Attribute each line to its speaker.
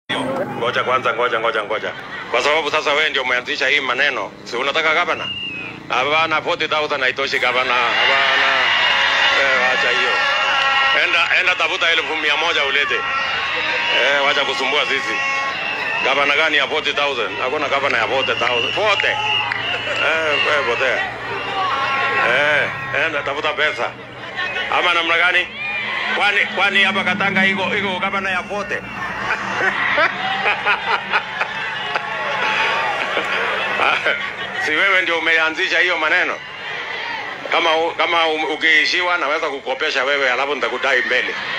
Speaker 1: Ngoja kwanza, ngoja ngoja ngoja, kwa sababu sasa wewe ndio umeanzisha hii maneno, si unataka gavana? Hapana, 40,000 haitoshi gavana, hapana. Eh, wacha hiyo, enda enda tafuta elfu mia moja ulete. Eh, wacha kusumbua sisi. Gavana gani ya 40,000? Hakuna gavana ya 40,000. 40. Eh, wewe potea. Eh, enda tafuta pesa. Ama namna gani? Kwani kwani hapa Katanga iko iko gavana ya 40? si wewe ndio umeanzisha hiyo maneno? Kama u- kama u- ukiishiwa naweza kukopesha wewe, alafu nitakudai mbele.